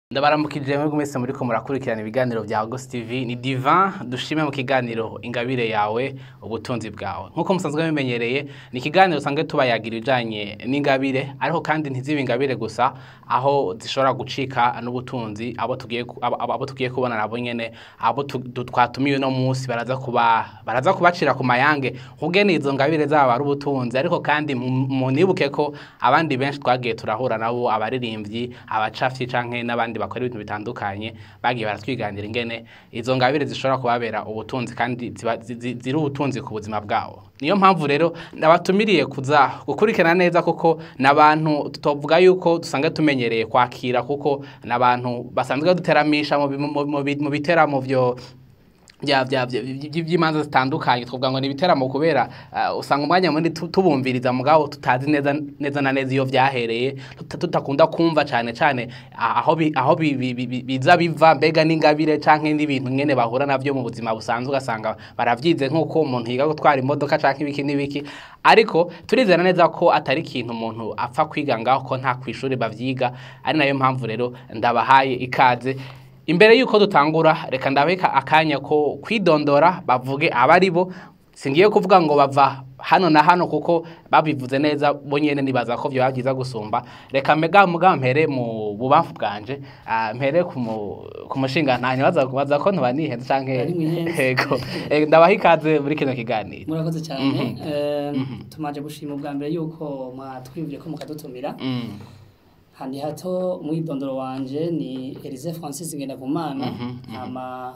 ndabaramukije mwebwe mwese muriko murakurikirana ibiganiro vya Ghost TV ni Divan dushime mu kiganiro ingabire yawe ubutunzi bwawe nkuko musanzwe bimenyereye ni ikiganiro usanzwe tubayagira ibijanye n'ingabire ariko kandi ntizibe ingabire gusa aho zishobora gucika n'ubutunzi abo tugiye ku- abo, abo, abo tugiye kubona nabo nyene abo tu- du- twatumiwe no musi baraza kuba baraza kubacira ku mayange nkugene izo ngabire zabo ari ubutunzi ariko kandi mu- munibuke ko abandi benshi twagiye turahura nabo abaririmbyi abacafyi canke n'abandi bakora ibintu bitandukanye bagiye baratwiganira ingene izo ngabire zishobora kubabera ubutunzi kandi ziba- zi- zi- ziri ubutunzi ku buzima bwabo niyo mpamvu rero nabatumiriye kuza gukurikirana neza kuko n'abantu tuvuga yuko dusanzwe tumenyereye kwakira kuko n'abantu basanzwe duteramisha mu bi- mu- mu bi- mu biteramo vyo bya bya bya- by- by'imanza zitandukanye twavuga ngo ni ibiteramo kubera uh, usanga umwanya munini tu- tubumviriza mugabo tutazi neza neza na neza iyo vyahereye tuta- tutakunda kumva cane cane ah, aho bi- aho bi- bi- bi- bi- biza biva mbega n'ingabire canke n'ibintu ngene bahura navyo mu buzima busanzwe ugasanga baravyize nk'uko umuntu yiga gutwara imodoka canke ibiki n'ibiki ariko turizera neza ko atari ikintu umuntu apfa kwiga ngaho ko nta kw'ishuri bavyiga ari nayo mpamvu rero ndabahaye ikaze imbere yuko dutangura reka ndabeka akanya ko kwidondora bavuge abari bo singiye kuvuga ngo bava hano na hano kuko babivuze neza bo nyene nibaza ko vyoba vyiza gusumba reka mega muga mpere mu bubamfu bwanje ah, mpere ku mu- ku mushinga ntanya baza baza ko ntuba nihenze canke Ari mwihenze. yego Eh, ndabaha ikaze muri kino kiganiro murakoze cyane Mhm. Eh, tumaje gushima ubwa mbere yuko mwatwibwiye ko mukadutumira Mm, handi hato umwidondoro wanje ni Elise Francis Ngendakumana Mhm, mhm. ama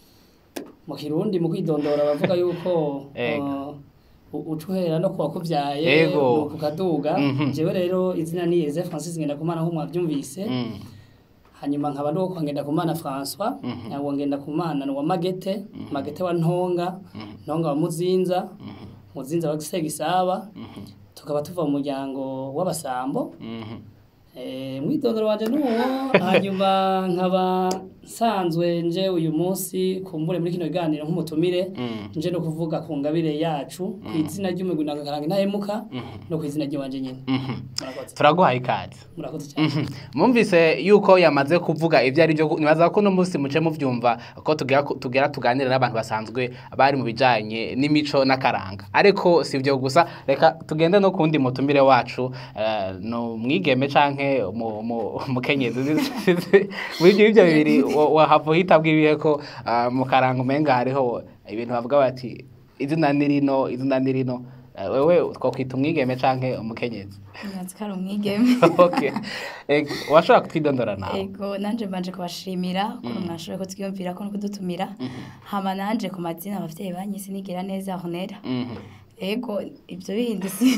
mu kirundi mu kwidondora bavuga yuko Ego. uh, ucuhera no kuwa kuvyaye Ego. kukaduga Mhm. jewe rero izina ni Elise Francis Ngendakumana nko mwavyumvise mm, hanyuma nkaba ndi uwo Ngendakumana François Mhm. nawo Ngendakumana ni wa Magete Magete wa Ntonga Ntonga wa Muzinza Muzinza wa Gisegisaba mhm, tukaba tuva mu muryango w'abasambo mhm. Eh, mwidondoro wanje nuwo hanyuma nkaba nsanzwe nje uyu munsi kumbure muri kino kiganiro nk'umutumire Mm. nje no kuvuga ku ngabire yacu ku izina ry'umugwi nakaranga intahemuka no ku izina ry'iwanje nyene Mhm. murakoze turaguhaye ikaze murakoze cyane Mhm. Mwumvise yuko yamaze kuvuga ibyo ari byo nibaza ko no munsi muce muvyumva ko tugera tugera tuganira n'abantu basanzwe bari mu bijanye n'imico n'akaranga ariko si byo gusa reka tugende no kundi mutumire wacu eh, no mwigeme canke mu- mu- umukenyezi muri ibyo ibyo bibiri wa- wahava uhita bw'ibihe ko ah, mu karanga umenga hariho ibintu bavuga bati izina ni rino izina ni rino Eh, wewe twakwita umwigeme canke umukenyezi Nyanzi kari umwigeme okay. Eh, washobora kutwidondora nawe ego nanje mbanje kubashimira ukuntu mwashoboye kutwiyumvira ko no kudutumira hama nanje ku mazina abavyeyi banyise nigira neza honera Mhm. ego ivyo bindi si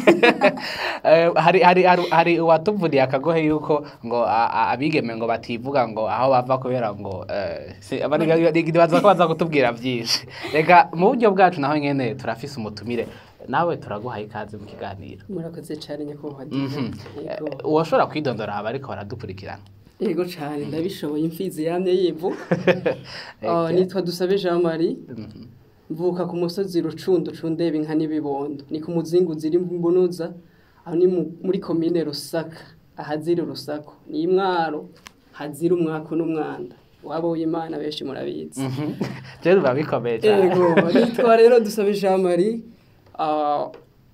Eh, hari hari hari- hari uwatuvuriye akagohe yuko ngo a- a- abigeme ngo bativuga ngo aho bava kubera ngo eh, si- abari- baza ko baza kutubwira byinshi reka mu buryo bwacu naho nyene turafise umutumire nawe turaguhaye ikaze mu kiganiro murakoze cyane nyakubahwa Mhm. Yego. Eh, uwashobora kwidondora aba ariko baradukurikirana yego cyane ndabishoboye imfizi yamye yivuga Ah, Okay. nitwa dusabe jean marie Mhm. mvuka ku musozi rucundo cundeba inka n'ibibondo ni ku muzingu ziri mbunuza aho ni mu- muri komine rusaka ahazira urusako ni imwaro hazira umwako n'umwanda waba w'imana benshi murabizi Mhm. rero biba bikomeye cyane Ego, nitwa rero dusabe Jean Marie ah,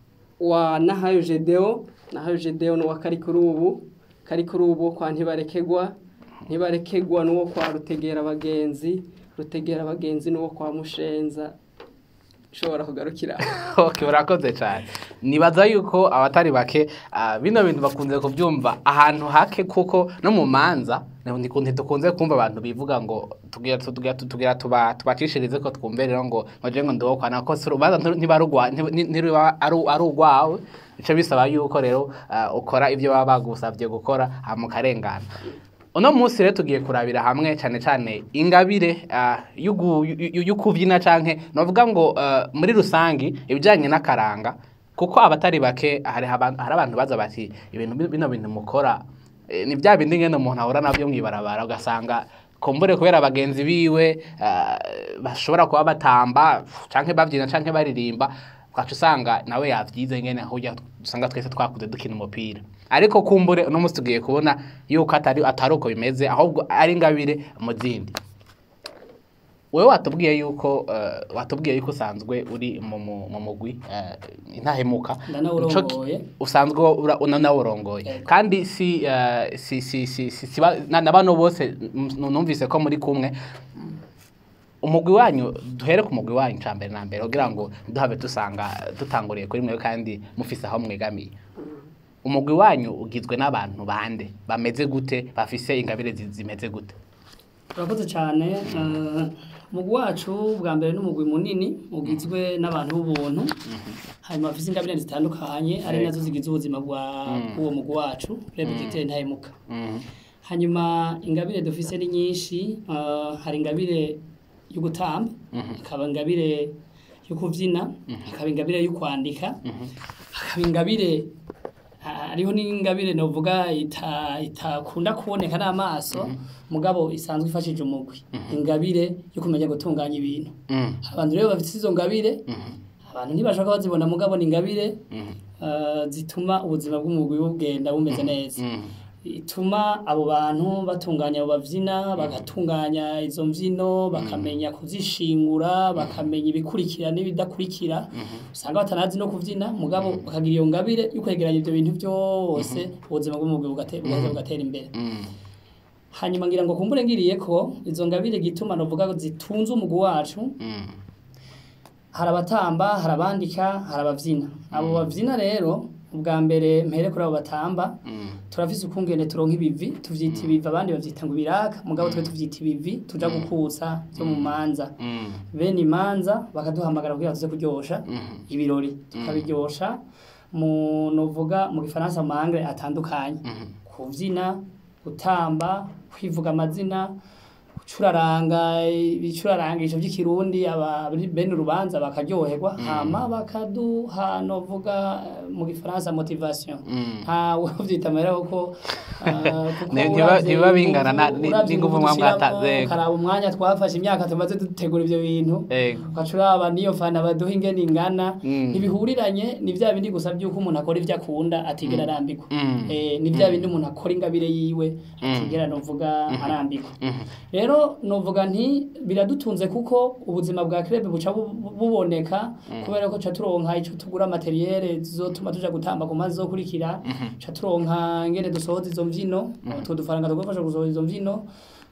wa Nahayo Gedeo Nahayo Gedeo ni uwa kari kuri ubu kari kuri ubu kwa ntibarekegwa ntibarekegwa n'uwo kwa rutegera abagenzi rutegera abagenzi n'uwo kwa mushenza ushobora kugarukira okay urakoze cyane nibaza yuko abatari bake ah, bino bintu bakunze kubyumva ahantu hake kuko no mu manza ntikunze dukunze kumva abantu bivuga ngo tugira tugira tugira tuba tubacishirize ko twumve rero ngo ngoje ngo ndiwo kwana ko si urubanza ntiba rugwa ntiba ari ari urwawe bice bisaba yuko rero ah, ukora ibyo baba bagusabye gukora hama ukarengana uno munsi rero tugiye kurabira hamwe cyane cyane ingabire ah, y'ugu- y'u- y'ukubyina canke novuga ngo ah, muri rusangi ibijyanye n'akaranga kuko abatari bake hari abantu hari abantu baza bati ibintu bi- bino bintu mukora eh, ni bya bindi ngene umuntu ahura nabyo mwibarabara ugasanga kumbure kubera bagenzi biwe ah, bashobora kuba batamba canke babyina canke baririmba ugaca usanga nawe yavyize ngene aho ujya usanga twese twakuze dukina umupira ariko kumbure uno munsi tugiye kubona yuko atari atari uko bimeze ahubwo ari ingabire mu zindi wewe watubwiye yuko eh, watubwiye yuko usanzwe uri mu mu- mu mugwi eh, intahemuka Ndanawurongoye. Nico ki- usanzwe ura- unanawurongoye Yego. kandi si eh, si si si si si ba- na na bano bose mm, numvise ko muri kumwe umugwi wanyu duhere ku mugwi wanyu cya mbere na mbere kugira ngo duhabe dusanga dutanguriye kuri mwe kandi mufise aho mwegamiye umugwi wanyu ugizwe n'abantu bande bameze gute bafise ingabire zi- zimeze gute urakoze cyane eh, umugwi wacu bwa mbere n'umugwi munini ugizwe n'abantu b'ubuntu hanyuma bafite ingabire zitandukanye ari Yego. nazo zigize ubuzima bwa bw'uwo mugwi wacu reba igiteye ntahemuka Mhm. hanyuma ingabire dufise ni nyinshi eh, hari ingabire yo gutamba hakaba ingabire yo kubyina hakaba ingabire yo kwandika hakaba ingabire ah, hariho n'ingabire novuga ita- itakunda kuboneka n'amaso mugabo isanzwe ifashije umugwi ingabire yo kumenya gutunganya ibintu Mhm. abantu rero bafite izo ngabire abantu ntibashaka bazibona mugabo ni ingabire Mhm. eh, zituma ubuzima bw'umugwi bugenda bumeze neza Mhm. ituma abo bantu batunganya abo bavyina bagatunganya izo mvyino bakamenya kuzishingura bakamenya ibikurikira n'ibidakurikira usanga batanazi no kuvyina mugabo bakagira iyo ngabire yo kwegeranya ivyo bintu byose ubuzima bw'umugwi bugate- bugaheza bugatera imbere Mhm. hanyuma ngira ngo kumbure ngiriye ko izo ngabire gituma novuga ko zitunze umugwi wacu Mhm. hari abatamba hari abandika hari abavyina abo bavyina rero ubwa mbere mpere kuri abo batamba Mhm. turafise ukungene turonka ibivi tuvyita ibivi abandi bavyita ngo ibiraka mugabo twe tuvyita ibivi tuja gukutsa vyo mu manza Mhm. bene imanza bakaduhamagara kugira tuze kuryosha Mhm. ibirori tukabiryosha mu novuga mu gifaransa mu mangre atandukanye Mhm. kuvyina gutamba kwivuga amazina gucuraranga ibicurarangisho by'ikirundi aba bene urubanza bakaryoherwa hama bakaduha novuga eh, mu gifaransa motivation Mhm. ntawe uvyita amahera kuko ah, kuko Ne- ntiba- uravye ntiba bingana na- inguvu- ni- uravye n'inguvu inguvu mwa dushiramo, mwataze, yego. ukaraba umwanya twafashe imyaka tumaze dutegura ivyo bintu Ego. ugaca uraba niyo fana baduha ingene ingana Mm. ntibihuriranye ni vya bindi gusa vy'uko umuntu akora ivyo akunda atigera arambirwa Mm. Eh, ni vya bindi umuntu akora ingabire yiwe atigera novuga arambirwa Mhm. rero novuga nti biradutunze kuko ubuzima bwa club buca bu- bu- buboneka kubera ko ca turonka ico tugura materiel zizotuma tuja gutamba ku mazi zokurikira ca turonka ngene dusohoza izo mvyino utwo dufaranga tugufasha gusohoza izo mvyino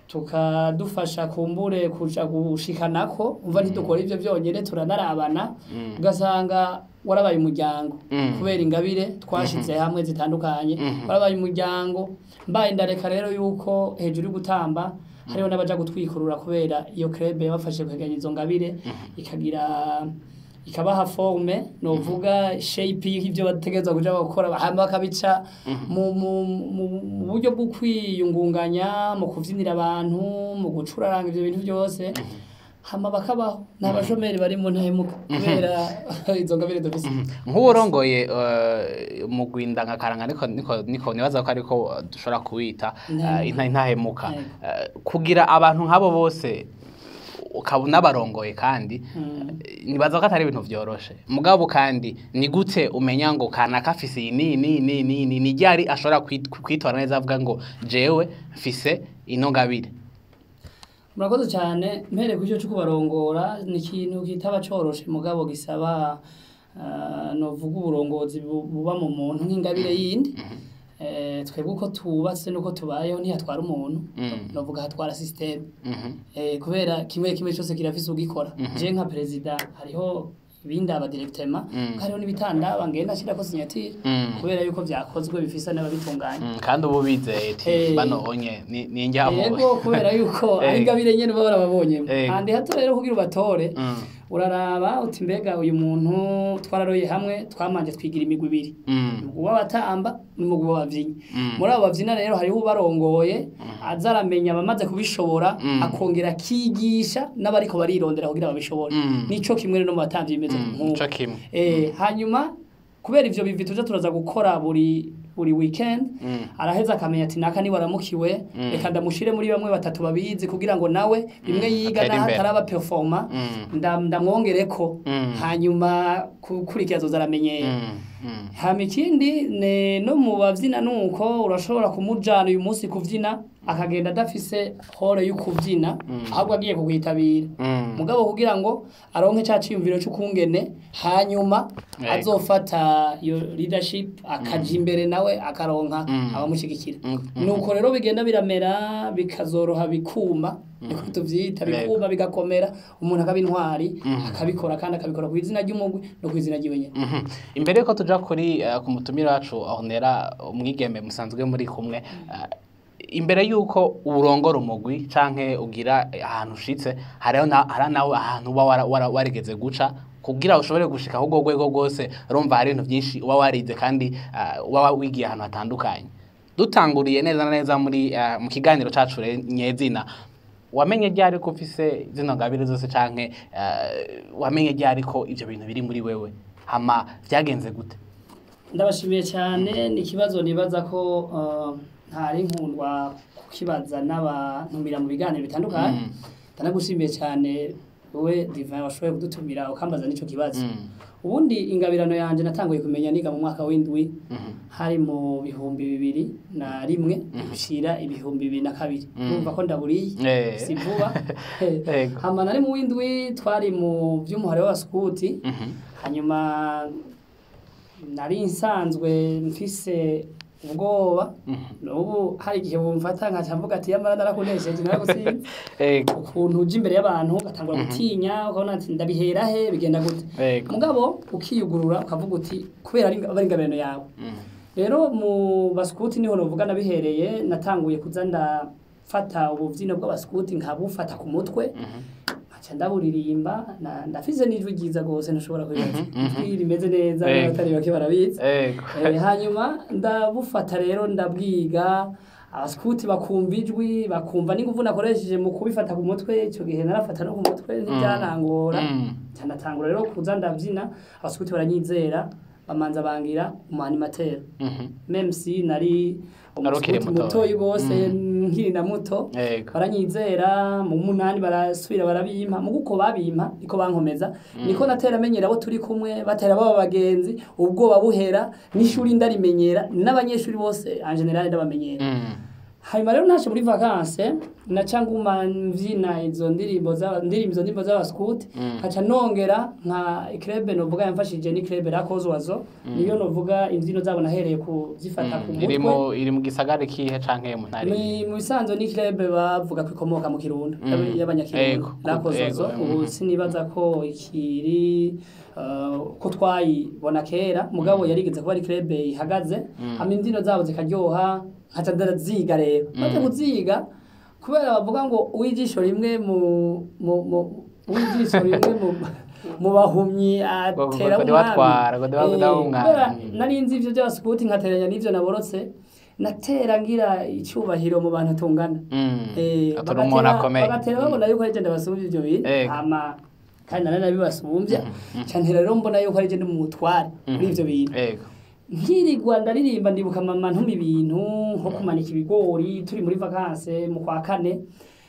tukadufasha kumbure kuja gushikanako umva ntidukora ivyo vyonyene turanarabana ugasanga warabaye umuryango Mm. kubera ingabire twashize hamwe zitandukanye warabaye umuryango mbaye ndareka rero yuko hejuru yo gutamba hariho n'abaja gutwikurura kubera iyo club yabafashe kwegeranya izo ngabire ikagira ikabaha forme novuga shape y'ivyo bategerezwa kuja gukora hama bakabica mu, mu, mu, mu buryo bwo kwiyungunganya mu kuvyinira abantu mu gucuraranga ivyo bintu byose hama bakabaho nta bashomeri bari mu ntahemuka kubera izo ngabire dufise nk'uwurongoye eh, mu gwindangakaranga niko niko niko nibaza ko ariko eh, dushobora kuwita eh, inta- intahemuka Yego. Eh, kugira abantu nk'abo bose ukaba unabarongoye kandi eh, nibaza ko atari ibintu vyoroshe mugabo kandi ni gute umenya ngo kanaka afise iyi ni ni ni ni ni ni ryari ashobora kwit- kwitora neza avuga ngo jewe mfise ino ngabire murakoze cyane mpere ku cyo cyo kubarongora ni ikintu kitaba coroshe mugabo gisaba ah, novuga uburongozi bu- buba mu muntu nk'ingabire yindi Eh, twebwe uko tubatse nuko tubayeho ntihatwara umuntu Mm. novuga hatwara systeme Mhm. Eh, kubera kimwe kimwe cyose kirafise ugikora je nka perezida hariho ibindi abadirectema Mm. hariho n'ibitandaba ngenda nshirako signature Mm. kubera yuko vyakozwe bifise n'ababitunganya Mm, kandi ubu bizeye ati Eh. bano onye ni ni njyamo yego kubera yuko ari Eh. ingabire nyene uba warababonyemo Eh. handi hato rero kugira ubatore Mm. uraraba uti mbega uyu muntu twararoye hamwe twamanje twigira imigwi ibiri Mm. umugwi w'abatamba n'umugwi w'abavyinnyi Mm. muri abo bavyina rero hariho ubarongoye aza aramenya abamaze kubishobora Mm. akongera akigisha n'abariko barirondera kugira babishobore Mm. nico kimwe rero no mu batamvyi bimeze Mm, nk'uko ico kimwe. Eh, hanyuma kubera ivyo bivi tuja turaza gukora buri buri weekend Mm. araheza akamenya ati naka niwe aramukiwe reka ndamushire muri bamwe batatu babizi kugira ngo nawe bimwe yiga atere naho imbere. ataraba performa Mm. nda- ndamwongereko Mm. hanyuma gukurikira azoza aramenyera Mm. Mm. hama ikindi ne no mu bavyina nuko urashobora kumujana uyu munsi kuvyina akagenda adafise hore yo kuvyina ahubwo agiye kugwitabira Mm. mugabo kugira ngo aronke ca ciyumviro c'ukungene hanyuma Yego. azofata iyo leadership akaja imbere nawe akaronka abamushigikira nuko rero bigenda biramera bikazoroha bikuma niko tuvyita Yego. bikuma bigakomera umuntu akaba intwari akabikora kandi akabikora ku izina ry'umugwi no ku izina ryiwe nyene Mhm. imbere yuko tuja kuri uh, ku mutumira wacu ahonera umwigeme musanzwe muri kumwe uh, imbere yuko urongora umugwi canke ugira ahantu ushitse hariho na, hari nawe ahantu uba wara- wara- warigeze guca kugira ushobore gushika ahubwo rwego rwose urumva hari ibintu byinshi uba warize kandi uh, uba wigiye ahantu hatandukanye dutanguriye neza na neza muri uh, mu kiganiro cacu re- nyezina wamenye ryari ko ufise zino ngabire zose canke uh, wamenye ryari ko ivyo bintu biri muri wewe hama vyagenze gute ndabashimiye cyane ni ikibazo nibaza ko uh, ntari nkundwa kukibaza n'abantumira mu biganiro bitandukanye Mm. ndanagushimiye cyane wowe divin washoboye kudutumira ukambaza n'ico kibazo Mm. ubundi ingabirano yanje natanguye kumenya niga mu mwaka w'indwi Mhm. hari mu bihumbi bibiri na rimwe gushira ibihumbi bibiri na kabiri urumva ko ndaburiye Eh. si vuba Yego. hama nari mu w'indwi twari mu vy'umuhare w'abaskuti Mhm. hanyuma nari nsanzwe mfise ubwoba n'ubu hari igihe bumfata nkaca mvuga ati yamara narakunesheje naragusinze Yego. ukuntu uja imbere y'abantu ugatangura gutinya ukabona ati ndabihera he bigenda gute Yego. mugabo ukiyugurura ukavuga uti kubera ari aba ari ingabirano yawe Mhm. rero mu baskuti niho novuga nabihereye natanguye kuza ndafata ubuvyino bw'abaskuti nkabufata ku mutwe nkaca ndaburirimba na- ndafise n'ijwi ryiza rwose ntushobora kwibaza ijwi rimeze neza Yego. n'abatari bake barabizi Yego. Eh, hanyuma ndabufata rero ndabwiga abaskuti bakumva ijwi bakumva n'inguvu nakoresheje mu kubifata ku mutwe icyo gihe narafata no ku mutwe ntibyanangora Mm. ndanatangura rero kuza ndabyina abaskuti baranyizera bamanza bangira umanimateri Mhm. meme si nari Wari ukiri umuskuti muto. mutoyi rwose nkiri na muto Yego. baranyizera mu munani barasubira barabimpa mu guko babimpa niko bankomeza niko natera amenyera abo turi kumwe batera baba bagenzi ubwoba buhera n'ishuri ndarimenyera n'abanyeshuri bose en general ndabamenyera Mm. hanyuma rero naje muri vacances naca nguma mvyina izo ndirimbo za ndirimbo izo ndirimbo z'abaskuti nkaca nongera nka club novuga yamfashije ni club la Kozwazo niyo novuga imvyino zabo nahereye kuzifata ku iri mutwe mu iri mu gisagara kihe canke mu ntari ni mu bisanzwe ni club bavuga ko ikomoka mu kirundo Mm. y'abanyakirundo Ego, la Kozwazo ego, ubu mm. sinibaza ko ikiri uh, ko twayibona kera mugabo yarigeze kuba ari club ihagaze hama imbyino zabo zikaryoha nkaca ndaziga rero maze kuziga kubera bavuga ngo uwijisho rimwe mu mu mu uwijisho rimwe mu mu bahumyi atera ngo ndiwatwara, ngo ndiwa- ndiwa umwami. kubera nari nzi ivyo by'abasikuti nkateranya n'ivyo naborotse natera ngira icyubahiro mu bantu tungana Mm. Eh, Atari bagatera- umuntu akomeye. bagatera babona yuko ari je ndabasumbya ivyo bintu Ego. hama kandi nari nabibasumbya cantera rero mbona yuko ari je ndi mu mutware muri ivyo bintu Yego. nkirirwa ndaririmba ndibuka mama ntuma ibintu nko kumanika ibigori turi muri vacances mu kwa kane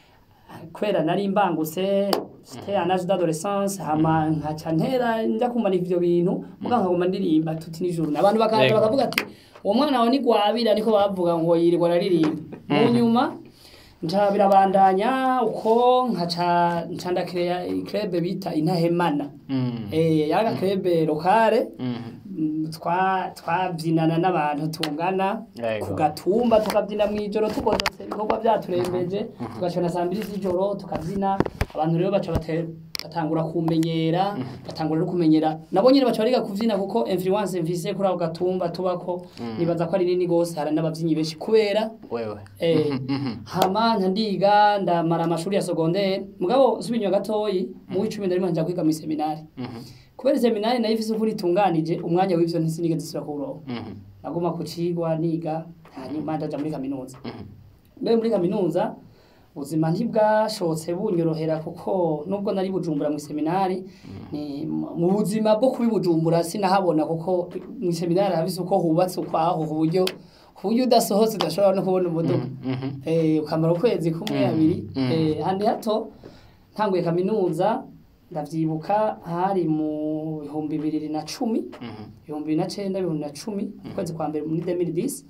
kwera nari mbangutse c'était un âge d'adolescence hama nkaca ntera njya kumanika ivyo bintu muga nkaguma ndirimba tuti nijoro abantu bakaza Yego. bakavuga ati uwo mwana wawe ni gwabira niko bavuga ngo yirirwa araririmba mu nyuma nca birabandanya uko nkaca nca ndakireya club bita intahemana Mm. eh yaraga club locale Mhm. Mm, twa twabyinana n'abantu tungana Yego. ku gatumba tukabyina mu ijoro tugodotse ibikorwa byaturembeje tugashona saa mbiri z'ijoro tukabyina abantu rero baca bate- batangura kumenyera batangura no kumenyera nabo nyine baca bariga kubyina kuko influence mvise kuri ako gatumba tubako nibaza ko ari nini gose hari n'ababyinnyi benshi kubera Wewe. Eh, Mhm. hama nca ndiga ndamara amashuri ya secondaire mugabo subinywa gatoyi mu w'icumi na rimwe nja kwiga mu seminari Mhm. kubera seminari nayo ifise ukuri itunganije umwanya w'ivyo ntisinigeze nsubira kuwuronka Mhm. naguma ku cigwa niga hanyuma ndaja muri kaminuza Mhm. mbere muri kaminuza ubuzima ntibwashotse bunyorohera kuko nubwo nari bujumbura mu seminari ni mu buzima bwo kubi bujumbura sinahabona kuko mu seminari habise uko hubatse ukwaho ku buryo ku buryo udasohotse udashobora no kubona umuduga eh, ukamara ukwezi kumwe abiri eh, handi hato ntanguye kaminuza ndavyibuka hari mu bihumbi bibiri na cumi ibihumbi bibiri na cenda ibihumbi na cumi ukwezi kwa mbere muri 2010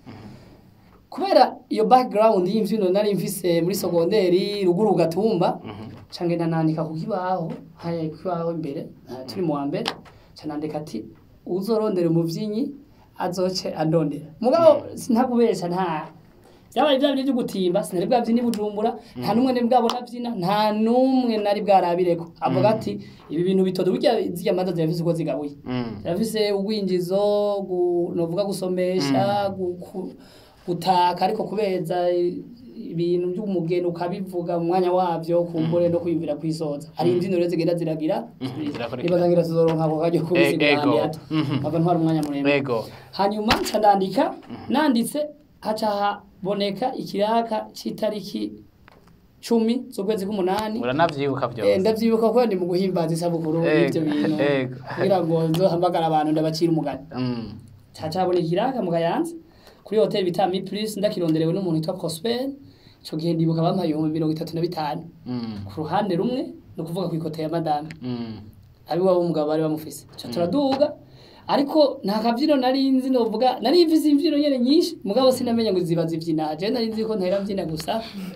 kubera iyo background y'imvyino nari mfise muri sogonderi ruguru gatumba cange ndanandika ku kibaho haya ku kibaho imbere ah, turi mu wa mbere canandika ati uzorondera umuvyinnyi azoce andondera mugabo sintakubesha nta byabaye bya bintu byo gutimba sinari bwabyina i bujumbura nta n'umwe nari bwabona abyina nta n'umwe nari bwarabireko avuga ati ibi bintu bitodo burya zirya manza zirafise uko zigabuye zirafise ubwinjizo gu- novuga gusomesha gu- ku- gutaka ariko kubeza ibintu by'umugeni ukabivuga mu mwanya wabyo kumbure no kwiyumvira kwisoza hari imbyino rero zigenda ziragira zirakurikira. niba zangira tuzoronka ako kajyo kubisigura Ego. handi hato Mhm. nkava ntwara umwanya muremure Ego. hanyuma nca ndandika nanditse haca haboneka ikiraka c'itariki cumi z'ukwezi k'umunani uranavyibuka Eh, vyose ndavyibuka ko ndi mu guhimbaza isabukuru Ego, y'ivyo bintu ego. kugira ngo nzohamagara abantu ndabacira umugani Mm. haca haboneka ikiraka mu kayanza kuri hoteli bita mi plus ndakironderewe n'umuntu witwa prosper ico gihe ndibuka bampaye ibihumbi mirongo itatu na bitanu Mm. ku ruhande rumwe ni ukuvuga ku ikote ya madame Mm. abiwabo umugabo bari bamufise ca turaduga ariko nta kabyino nari nzi novuga nari mfise imvyino nyene nyinshi mugabo sinamenya ngo ziba zivyina je nari nzi ko ntera mvyina gusa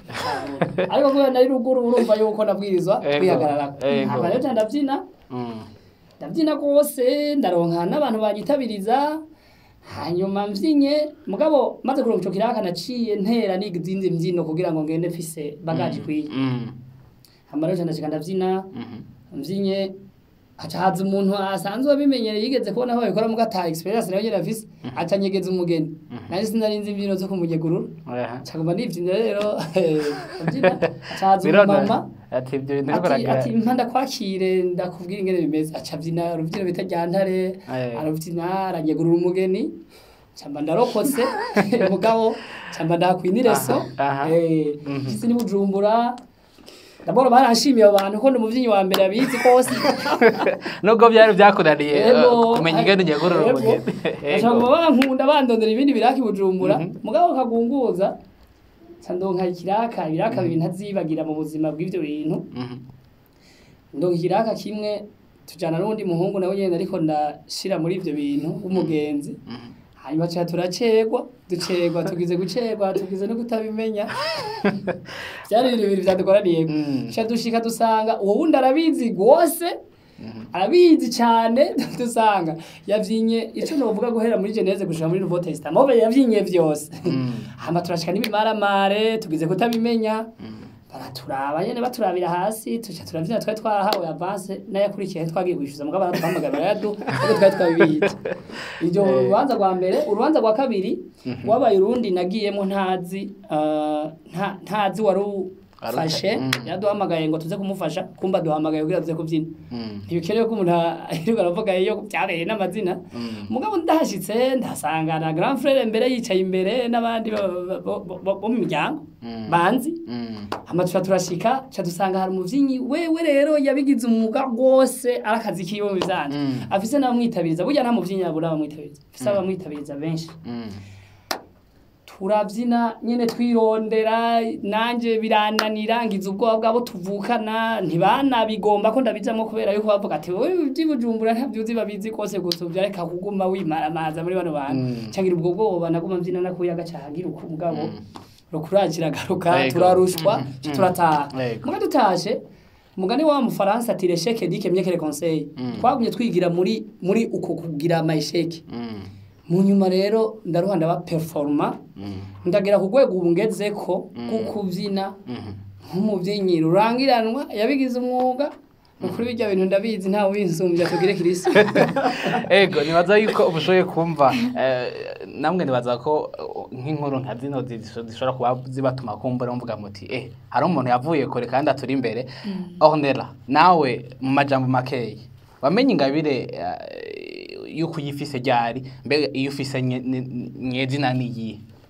ariko kubera nari ruguru urumva yuko nabwirizwa Ego, kwihagararako ego. hama rero ca ndavyina Mm. ndabyina rwose ndaronka n'abantu banyitabiriza hanyuma mbyinye mugabo maze kuronka ico kiraka naciye ntera n'izindi mbyino kugira ngo ngende mfise bagaje ikwiye Mm. hama rero ca ndashika ndavyina Mhm. mbyinye haca haza umuntu asanzwe abimenyereye yigeze kubona aho babikora muga ata experience nawe nyene afise aca anyegeza umugeni nanje sinari nzi imbyino zo kumugegurura Aha. caguma nivyina rero mbyina haca haza Birona. umumama ati ibyo bintu ariko ati uragira ati mpa ndakwakire ndakubwira ingene bimeze aca abyina urubyino bita ryantare Eh. arabyina aranyegurura umugeni camba ndarokotse mugabo camba ndakwinireso Aha, aha. eh Mhm. kisi ni bujumbura ndabona baranshimiye abo bantu ko ndi umuvyinnyi wa mbere abizi kose nubwo byari byakunaniye Ego, eh, kumenya ingene ugegurura ego. umugeni bashobora kuba bankunda bandondera ibindi biraka i bujumbura Mhm. mugabo kagunguza ca ndonka ikiraka ibiraka bibiri ntazibagira mu buzima bw'ivyo bintu Mhm. ndonka ikiraka kimwe tujana n'uwundi muhungu nawe nyene ariko ndashira muri ivyo bintu w'umugenzi Mhm. hanyuma tuya turacegwa ducegwa tugize gucegwa tugize no kutabimenya vyari ibintu bibiri vyadukoraniyeko Mm. ca dushika dusanga uwo wundi arabizi rwose arabizi cane dusanga yavyinye ico novuga guhera muri geneze gushika muri nouveau testament mobe yavyinye vyose Mm. hama turashika n'ibimaramare tugize kutabimenya baraturaba nyene baturabira hasi tuca turavyina twari twarahawe avance n'ayakurikiye twagiye kwishyuza mugabo baratwamagara barayadu ariko twari twabibitse iryo Eh. urubanza rwa mbere urubanza rwa kabiri wabaye urundi nagiyemo ntazi ah, nta- ntazi wari ufashe Mm. yaduhamagaye ngo tuze kumufasha kumba duhamagaye kugira tuze kubyina Mm. ntibikenewe ko umuntu ahirirwa aravuga iyo byabereye n'amazina Mm. mugabo ndahashitse ndahasanga na grand frere mbere yicaye imbere n'abandi bo- bo- bo- bo bo mu miryango Mm. banzi Mm. hama tuca turashika ca dusanga hari umuvyinnyi wewe rero yabigize umwuga rwose ari akazi kiwe mu bizanje Mm. afise n'abamwitabiriza burya nta muvyinnyi abura abamwitabiriza afise abamwitabiriza benshi Mm. turabyina nyene twirondera nanje birananira ngize ubwoba bwabo tuvukana ntibanabigomba ko ndabijamwo kubera yuko bavuga ati wowe by'ibujumbura ntabyuzi babizi kose gusuvya reka kuguma wimaramaza muri bano bantu Mm. cangira ubwo bwoba naguma mbyina nakuyaga cahagira uko mugabo Mm. rukuragira garuka Yego. turarushwa Mhm. ca turataha Yego. muga dutashe umugani wa mufaransa ati resheke dike myekere conseil Mm. twagumye twigira muri muri uko kugira amayesheke Mm. mu nyuma rero ndaruha ndaba performa Mm. ndagera ku rwego ubu ngezeko Mm. rwo kubyina Mhm. nk'umubyinnyi rurangiranwa yabigize umwuga ni ukuri bijya bintu ndabizi ntawe ubinsumbya tugire kirisi ego nibaza yuko ubushoboye kumva eh, namwe nibaza ko uh, nk'inkuru nka zino zisho- zishobora kuba zibatuma kumbura mvuga muti eh hari umuntu yavuye kure kandi aturi imbere ornera nawe mu majambo makeyi wamenye ingabire eh, yuko uyifise ryari mbega iyo ufise nye- nye- nyezina niyihe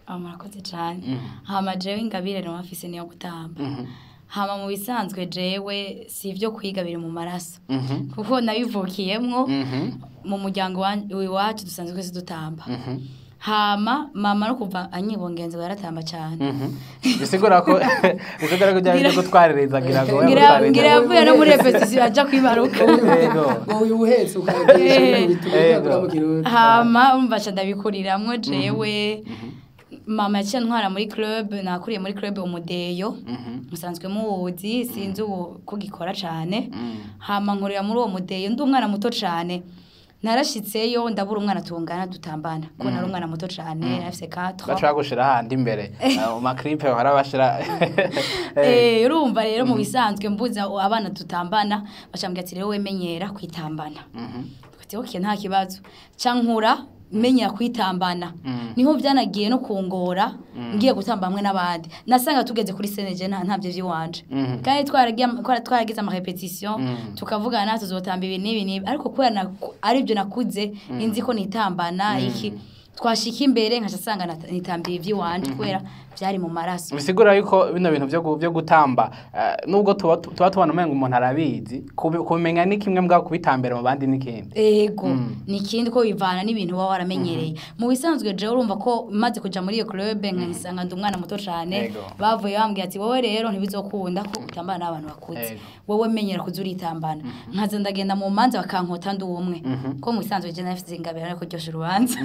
Ah, murakoze cyane hama jewe ingabire no afise niyo gutamba hama mu bisanzwe jewe si ibyo kwiga biri mu maraso Mhm. kuko nabivukiyemwo Mhm. mu muryango wa- iwacu dusanzwe twese dutamba hama mama no kuva anyibongenzi yaratamba cyane Mhm. bisigura ko bisigura ko byari byo gutwaririza ngira ngo ngira ngira yavuye no muri repetition aja kwibaruka Yego. ngo uyu uhetse ukayakoresha ibintu bituma Yego. uvuga mu kirundi hama umva ca ndabikuriramwo jewe mama yaciye ntwara muri club nakuriye muri club umudeyo musanzwe muwuzi sinzi ubu ko gikora cane hama nkorera muri uwo mudeyo ndi umwana muto cane narashitseyo ndabura umwana tungana dutambana kuko nari umwana muto cane afise 4 bashobora gushira ahandi imbere mu maklipe bahora bashira Eh, urumva rero mu bisanzwe mbuza abana tutambana bacambwira ati rero wemenyera kwitambana ati okay nta kibazo cankura menyera kwitambana niho byanagiye no kungora ngiye gutamba hamwe n'abandi nasanga tugeze kuri seneje nta ntavyo vy'iwanje kandi twaragiye twara- twaragize ama repetition tukavugana tuzotamba ibi n'ibi n'ibi ariko kubera naku- ari byo nakuze inzi ko nitambana iki twashika imbere nkaca sanga nat- nitambiye ivy'iwanje kubera vyari mu maraso bisigura yuko bino bintu byo gu- byo gutamba eh, nubwo tuba tuba tubona umenga umuntu arabizi kubi- kubimenya ni kimwe mbwa kubitambira mu bandi n'ikindi ego ni ikindi ko bivana n'ibintu uba waramenyereye mu bisanzwe jewe urumva ko maze kuja muri iyo club nkisanga ndi umwana muto cane Ego. bavuye bambwira ati wowe rero ntibizokunda ko utambana n'abantu bakuze Ego. wowe menyera kuza uritambana nkaza ndagenda mu manza bakankota ndi umwe ko mu bisanzwe je nafite ingabire ariko kuryosha urubanza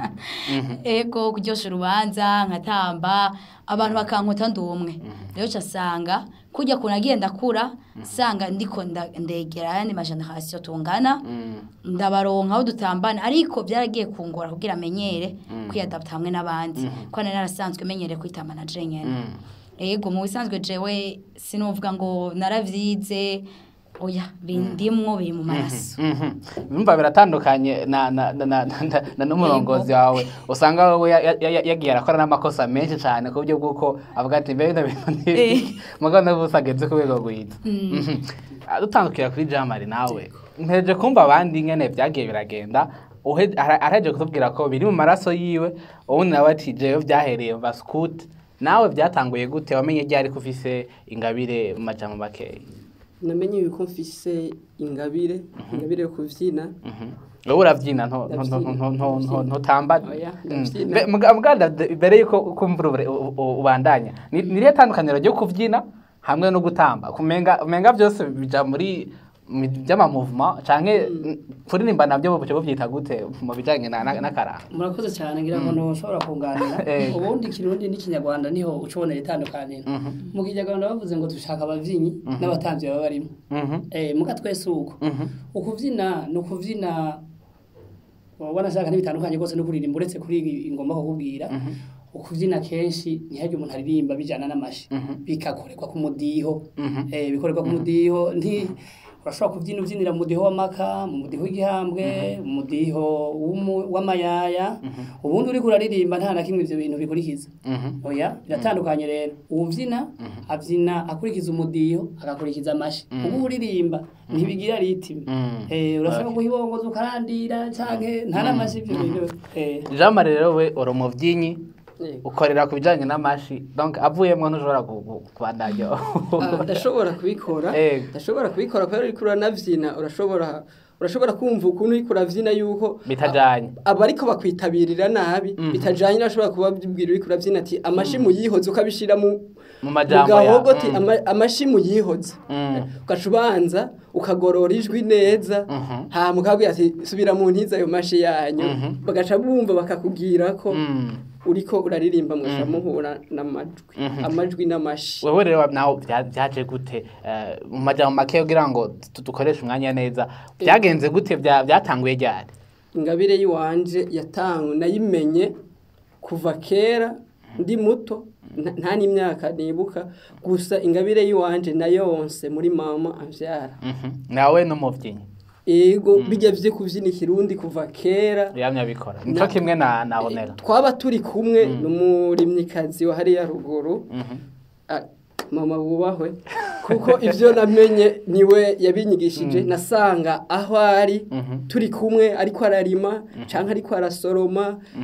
ego kuryosha urubanza nkatamba abantu bakankota ndi umwe rero casanga kujya kuntu nagiye ndakura sanga ndiko nda- ndegera ayandi mageneration tungana ndabaronka aho dutambana ariko byaragiye kungora kugira amenyere kwiyadapta hamwe n'abandi ko nari narasanzwe menyere kwitambana je nyene ego mu bisanzwe jewe sinuvuga ngo naravyize oya bindimwo biri mu maraso bimva biratandukanye na na na na na- na n'umurongozi wawe usanga wowe ya- ya- ya- yagiye arakora n'amakosa menshi cyane ku buryo bw'uko avuga ati mbe bino bintu Eh. ni mugabo nawe usageze ku rwego rwiza Mhm. Ah, dutandukira kuri jamari nawe mpeje kumva abandi nyene byagiye biragenda uhe- ara- araje kutubwira ko biri mu maraso yiwe ubundi nawe ati jewe byahereye mu baskuti nawe byatanguye gute wamenye ryari ko ufise ingabire mu majambo makeya namenye yuko mfise ingabire ingabire yo kuvyina wowe urabyina nto- nto- Ndabyina, nto- nto- nto- ndabyina. ntutamba Oya, Mm. ndabyina. Mbe- muga- muganda de- mbere yuko kumvura ubure- u- u- ubandanya ni ni irihe tandukaniro ryo kubyina hamwe no gutamba kumenga umenga byose bija muri mu by'amamuvuma canke kuririmba nabyo buce bubyita gute mu bijanye na- na- n'akaranga murakoze cyane ngira ngo ntushobora kunganira Eh. ubundi ikirundi n'ikinyarwanda niho ucubonera itandukaniro mu kinyarwanda bavuze ngo dushaka abavyinnyi n'abatambyi baba barimo Mhm. eh muga twese uko Mhm. ukuvyina ni ukuvyina wabona shaka n'ibitandukanye rwose no kuririmba uretse kuri ingoma kukubwira ukuvyina kenshi ntihajye umuntu aririmba bijana n'amashi bikakorerwa ku mudiho eh bikorerwa ku mudiho nti urashobora kubyina ubyinira mu mudiho w'amaka mu mudiho w'igihambwe mu mudiho w'umu- w'amayaya ubundi uriko uraririmba nta na kimwe ivyo bintu bikurikiza Mhm. oya biratandukanye rero uwubyina abyina akurikiza umudiho agakurikiza amashi ubu uririmba ntibigira ritime Mm. eh urashobora guhibongoza ukarandira canke nta n'amashi ivyo bintu eh jean marie rero we uri umubyinnyi Yego. ukorera ku bijanye n'amashi donc avuyemwo ntushobora gu- gu- kubandanya Ah, ndashobora kubikora Ego. ndashobora kubikora kubera uriko uranavyina urashobora urashobora kumva ukuntu uriko uravyina yuko bitajanye abariko bakwitabirira nabi bitajanye nashobora kubabwira uriko uravyina ati amashi muyihoze ukabishira mu mu mu majambo ya gahogo ati Mm. "Ama- amashi muyihoze Mm. ugaca ubanza ukagorora ijwi neza Mhm. hama ukabwira ati subira mu ntiza ayo mashi yanyu Mhm. bagaca bumva bakakubwira ko Mm. uriko uraririmba mwaca muhura n'amajwi amajwi n'amashi wewe rero nawe bya- byaje gute Eh, mu majambo make kugira ngo tu- dukoreshe umwanya neza byagenze gute bya- byatanguye ryari ingabire y'iwanje yatangwe nayimenye kuva kera ndi muto nta- nta n'imyaka nibuka gusa ingabire y'iwanje nayonse muri mama amvyara Mhm. nawe n'umuvyinnyi ego bijya vye kuvyina ikirundi kuva kera yamye abikora nico kimwe na na onera twaba turi kumwe n'umurimyikazi wa hariya ruguru Mhm. Ah, mama wubahwe kuko ivyo namenye niwe yabinyigishije nasanga aho ari Mhm. turi kumwe ariko ararima canke ariko arasoroma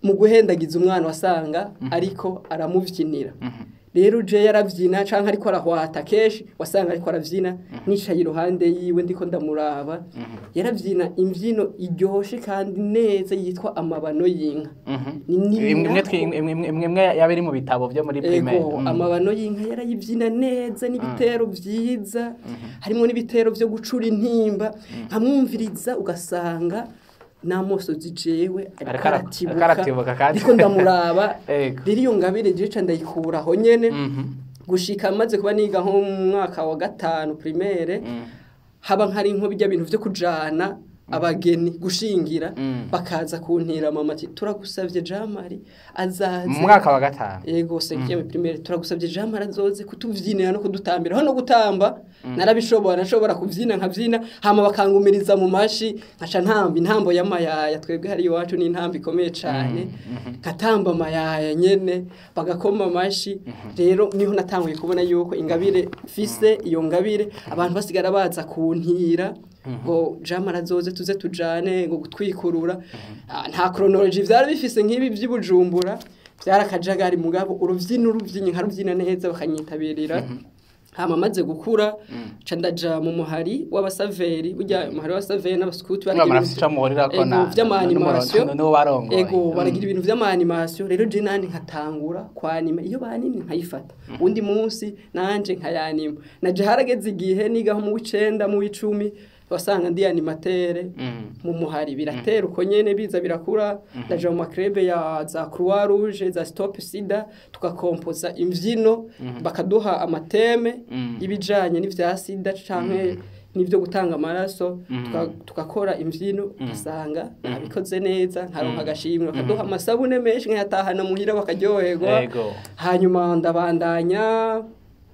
mu guhendagiza umwana wasanga ariko aramuvyinira rero je yaravyina canke ariko arahwata kenshi wasanga ariko aravyina nicaye iruhande yiwe ndiko ndamuraba yaravyina imvyino iryoshe kandi neza yitwa amabano y'inka Ni- ni imwe imwe nako- twi- imwe- imwe- imwe imwe yaba iri mu bitabo byo muri primaire Ego, Mm. amabano y'inka yarayibyina neza n'ibitero byiza harimo n'ibitero byo gucura intimba nkamwumviriza ugasanga n'amosozi jewe Ariko ara- ariko aratibuka kandi. ariko ndamuraba Ego. rero iyo ngabire jeca ndayikura aho nyene Mhm. gushika maze kuba niga nko mu mwaka wa gatanu primaire haba nkari nko bijya bintu vyo kujana abageni gushingira Mm. bakaza kuntira mama ati turagusavye jamari azaze mu mwaka wa gatanu Ego sekiye primaire turagusabye Jean Marazoze kutuvyinira no kudutambira hano gutamba narabishobora nashobora kuvyina nkavyina hama bakangumiriza mu mashi nkaca ntamba intambo y'amayaya twebwe hari iwacu ni intambo ikomeye cane nkatamba amayaya nyene bagakoma amashi rero niho natanguye kubona yuko ingabire fise iyo ngabire abantu basigara baza kuntira ngo Jean Marazoze tuze tujane ngo gutwikurura Ah, nta chronology vyari bifise nk'ibi vy'ibujumbura byarakajagari mugabo uruvyino uruvyinye nkaruvyina neza bakanyitabirira hama maze gukura ca ndaja mu muhari w'abasaveri burya umuhari w'abasaveri n'abaskuti Niba murafise ico muhurirako na- vy'amanimasiyo n'umurongo- n'uwo barongoye. ego baragira ibintu vy'amanimasiyo rero je nandi nkatangura kwanima iyo banimye nkayifata undi munsi nanje nkayanima naje harageze igihe nigaho mu w'icenda mu w'icumi wasanga ndi animatere Mm. mu muhari biratera uko nyene biza birakura ndaja mu makrebe ya za croix rouge za stop sida tugakompoza imvyino bakaduha amateme Mm. y'ibijanye n'ivya sida canke n'ivyo gutanga amaraso tuka- tugakora imvyino ugasanga nabikoze neza nkaronka agashimwe bakaduha amasabune menshi nkayatahana muhira bakaryoherwa Ego. hanyuma ndabandanya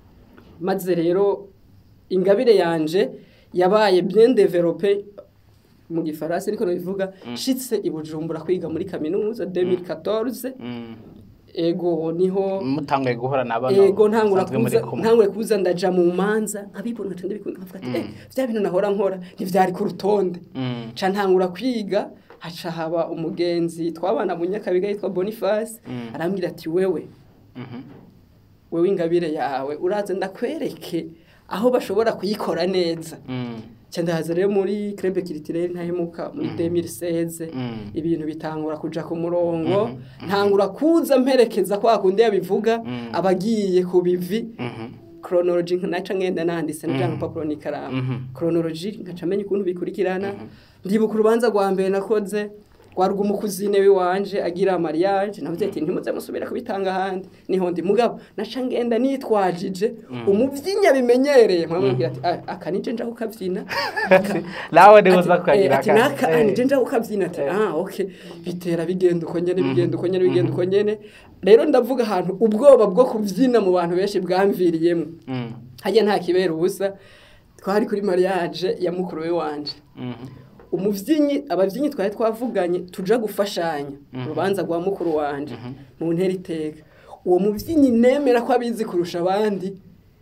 maze rero ingabire yanje yabaye bien développé mu gifaransa ariko bivuga shitse i Bujumbura kwiga muri kaminuza 2014 Mm. ego niho mutanguye guhura n'abana ego ntangura musanzwe muri kuza kumwe. ntangure kuza ndaja mu manza nkabibona nkaca ndabikunda nkavuga ati eh vya bintu nahora nkora ntivyari ku rutonde Mm. ca ntangura kwiga haca haba umugenzi twabana mu nyakabiga yitwa Boniface Mm. arambwira ati wewe Mhm. wewe ingabire yawe uraze ndakwereke aho bashobora kuyikora neza Mm. ca ndahaza rero muri crebe kiritirere ntahemuka muri 2016 Mm. ibintu bitangura kuja ku murongo ntangura kuza mperekeza kwa kundi yabivuga Mm. abagiye ku bivi Mhm. chronology naca ngenda nanditse Mhm. n'ijambo papuro n'ikaramu Mhm. chronology nkaca menya ukuntu bikurikirana ndibuka urubanza rwa mbere nakoze rwari rw'umukuzine wiwanje agira mariage navuze ati ntimuze musubira kubitanga ahandi niho ndi mugabo naca ngenda nitwajije umuvyinya abimenyereye mwamubwira ati "Ah, aka nije nja kukavyina Aka- nawe niwe ati, uza kukagira eh, ati aka- naka eh. nije nja kukavyina ati Eh. ah okay bitera bigenda uko nyene bigenda uko nyene bigenda uko nyene rero ndavuga ahantu ubwoba bwo kuvyina mu bantu benshi bwamviriyemo Mm. hajya nta kibera ubusa twari kuri mariage ya mukuru we wanje Mhm. umuvyinnyi abavyinnyi twari twavuganye tuja gufashanya urubanza rwa mukuru wanje mu ntera iteka uwo muvyinnyi nemera ko abizi kurusha abandi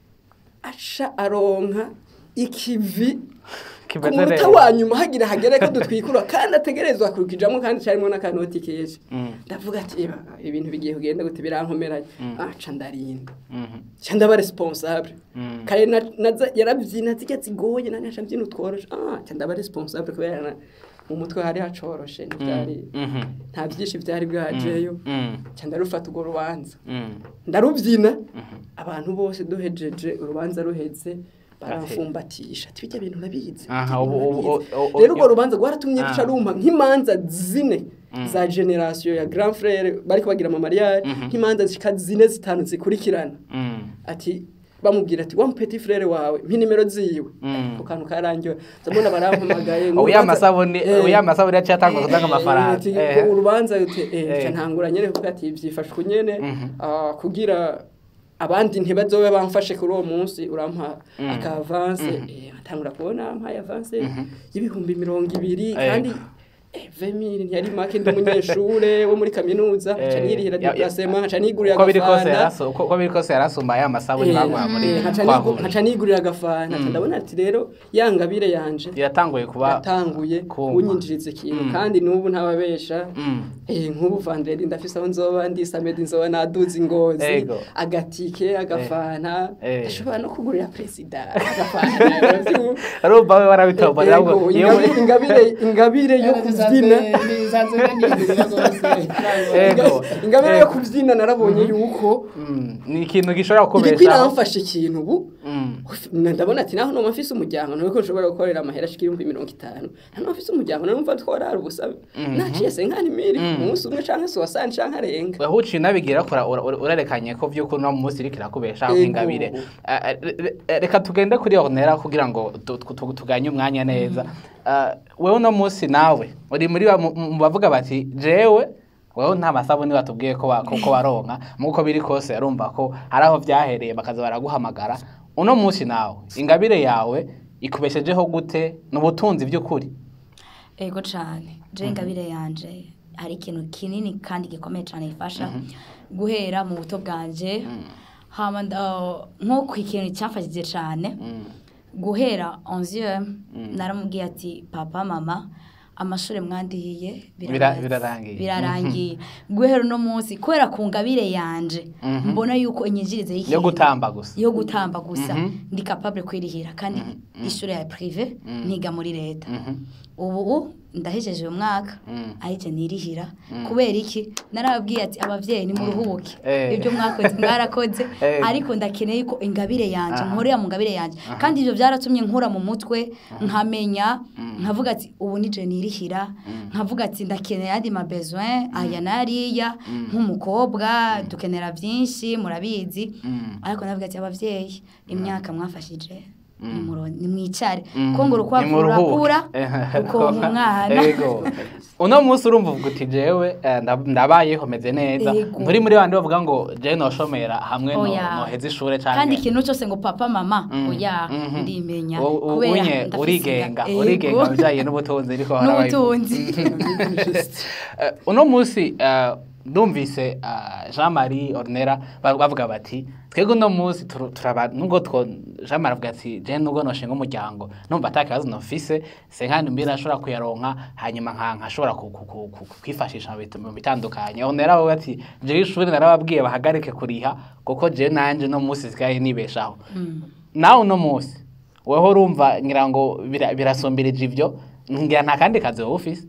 aca aronka ikivi ku Kimeze munota neza. wa nyuma hagira hagere ko dutwikura kandi ategerezwa kurukijamo kandi carimo n'akanoti kenshi Mm. ndavuga ati "Eba, ibintu bigiye kugenda gute birankomeranye aca ndarinda Mhm. ca ndaba responsable Mm. kare na- naza- yaravyina zirya zigoye nane aca mvyina utworoshe ah ca ndaba responsable kubera na- mu mutwe hari hacoroshe ntivyari Mhm. nta vyinshi vyari bwajeyo Mm. ca ndarufata urwo rubanza Mm. ndaruvyina abantu bose duhejeje urubanza ruheze baramfumbatisha ati bijya bintu urabizi Aha, bijya ubu- bintu ubu- urabizi." ubu- rero urwo rubanza rwaratumye Ah. ruca rumpa nk'imanza zine za generasiyo ya grand frere bariko bagira ama mariage nk'imanza zishika zine zitanu zikurikirana Mm. ati bamubwira ati wa petit frere wawe mpa nimero ziwe Mm. ako kantu karangiwe ndabona barampamagaye ngo ubu ya urubanza- masabuni Eh, ubu ya masabuni yaciye atanga kuzanga eh, amafaranga ati, Eh. ngo urubanza ati, eh, Eh. ca ntangura nyene kuvuga ati vyifashwe nyene Mhm. ah, kugira abandi ntibazobe bamfashe kuri uwo munsi urampa aka avance eh, atangura kubona ampaye avance y'ibihumbi mirongo ibiri Eh. kandi eh, vemiri ntiyari make ndi umunyeshure wo muri kaminuza nca nirihira diplasema nca nigurira uko biri kose agafanta yarasu- uko- uko biri kose yarasumba ya masabuni bagura muri Eh, nkaca nigu- twahura nkaca nigurira agafanta nca ndabona ati rero ya ngabire yanje iratanguye kuba yatanguye kumva. kunyinjiriza ikintu kandi n'ubu ntababesha Mm. Eh, nk'ubu vandredi ndafise aho nzoba ndi samedi nzoba naduze ingozi Ego. agatike agafanta Eh. ndashobora no kugurira perezida agafanta uravyumva? urumva we warabitombora Ego, ahubwo iyo ingabire- ingabire ingabire yo kubyina Ego. ingabire yo kubyina narabonye yuko Mm, ni ikintu gishobora iriko kukubeshaho iramfasha ikintu ubu Mm. ndabona ati naho noma mfise umuryango nuko nshobora gukorera amahera ashika ibihumbi mirongo itanu nta mfise umuryango numva tworara ubusabe naciye senkani miri umunsi umwe canke se wasani canke arenga aho uciye unabigira kora ura- ura- urerekanye ko vy'ukuri uno munsi iriko irakubeshaho Ego. nk'ingabire Ah, ah, re- re- reka tugende kuri ornera kugira ngo tu- tu- tu- tuganye umwanya neza Ah, wewe uno munsi nawe uri muri ba- mu mu bavuga bati jewe wewe nta masabuni batubwiye ko wa- ko ko waronka muko biri kose arumva ko hari aho vyahereye bakaza baraguhamagara uno munsi nawe ingabire yawe ikubeshejeho gute n'ubutunzi by'ukuri ego cyane je ingabire yanje hari ikintu kinini kandi gikomeye cyane gifasha guhera mu buto bwanje hama nda- nko ku ikintu cyafashije cyane guhera 11 naramubwiye ati papa mama amashuri mwandihiye Bira- birarangiye." birarangiye. birarangiye guhera uno munsi kubera ku ngabire yanje mbona yuko inyinjirize yo y'ikintu gutamba gusa yo gutamba gusa Mhm. ndi capable kwirihira kandi ishuri ya prive ntiga muri leta Mhm. ubu ndahejeje uyu mwaka Mm. ahije nirihira kubera iki narababwiye ati abavyeyi nimuruhuke Eh. ibyo mwakoze mwarakoze Eh. ariko ndakeneye ko ingabire yanje Aha. nkorera mu ngabire yanje kandi ibyo byaratumye nkura mu mutwe nkamenya nkavuga ati ubu nije nirihira nkavuga ati ndakeneye andi ma besoin aya n'ariya nk'umukobwa dukenera byinshi murabizi Mm. ariko navuga ati abavyeyi imyaka mwafashije nimuro- nimwicare Mm. ko ngo urukwavu Nimuruhuke. rurakura Eh, rukonka umwana Ego. uno munsi urumva uvuga uti jewe eh, nda- ndabayeho meze neza Ego. nturi muri bandi bavuga ngo jewe noshomera hamwe no- Oya. noheza ishure kandi canke ikintu cyose ngo papa mama Mm, oya mhm. ndimenya U- u- kubera unye ndafise urigenga inda. urigenga Ego. bijanye n'ubutunzi ariko harabaye- n'ubutunzi Eh, uno munsi eh, ndumvise eh, Jean Marie Ornera ba- bavuga bati twebwe uno munsi turu- turaba nubwo two Jean Marie avuga ati je nubwo noshinga umuryango numva ata kibazo nofise se nkandi mbira ashobora kuyaronka hanyuma nka nkashobora ku- ku- ku- ku- kwifashisha mu bit- mu bitandukanye Ornera we ati je ishuri narababwiye bahagarike kuriha kuko je nanje no munsi sigaye nibeshaho nawe uno munsi weho urumva ngira ngo bira- birasumbirije ivyo ngira nta kandi kazi wowe ufise